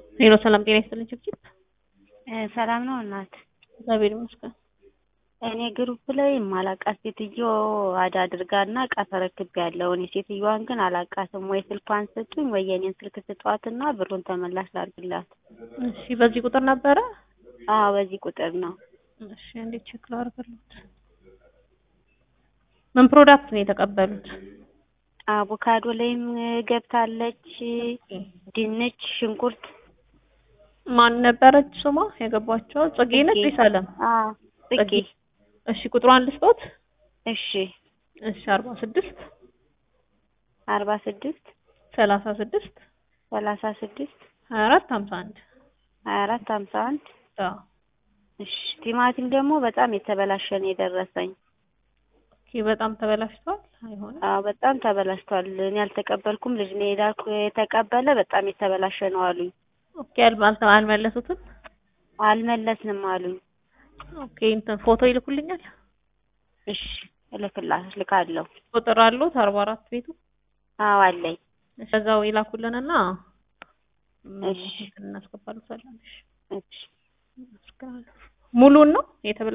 ሄሎ ሰላም ጤና ይስጥልኝ ችብችብ ሰላም ነው እናት። እግዚአብሔር ይመስገን። እኔ ግሩፕ ላይ ማላቃት ሴትዮ አድ አድርጋና እቃ ተረክቤያለሁ። እኔ ሴትዮዋን ግን አላቃትም። ወይ ስልኳን ስጡኝ ወይ የኔን ስልክ ስጧትና ብሩን ተመላሽ ላድርግላት። እሺ በዚህ ቁጥር ነበረ? አዎ በዚህ ቁጥር ነው። እሺ እንዴት ቼክ ላድርግልዎት? ምን ፕሮዳክት ነው የተቀበሉት? አቮካዶ ላይም ገብታለች፣ ድንች፣ ሽንኩርት። ማን ነበረች ስሟ የገባቸው? ጽጌ ነች ወይስ አለም? አዎ ጽጌ። እሺ ቁጥሯን ልስጦት? እሺ እሺ አርባ ስድስት አርባ ስድስት ሰላሳ ስድስት ሰላሳ ስድስት ሀያ አራት ሀምሳ አንድ ሀያ አራት ሀምሳ አንድ አዎ እሺ ቲማቲም ደግሞ በጣም የተበላሸ ነው የደረሰኝ። ኦኬ በጣም ተበላሽቷል። አይሆንም። አዎ በጣም ተበላሽቷል። እኔ አልተቀበልኩም። ልጅ ነው የላኩ የተቀበለ በጣም የተበላሸ ነው አሉኝ። ኦኬ አልባ- አልመለሱትም። አልመለስንም አሉኝ። ኦኬ እንትን ፎቶ ይልኩልኛል። እሺ እልክላ- እልካለሁ። ቁጥር አሉት አርባ አራት ቤቱ አዎ አለኝ። ከዛው ይላኩልንና እሺ እናስገባሉታለን። እሺ እሺ ሙሉን ነው የተበላ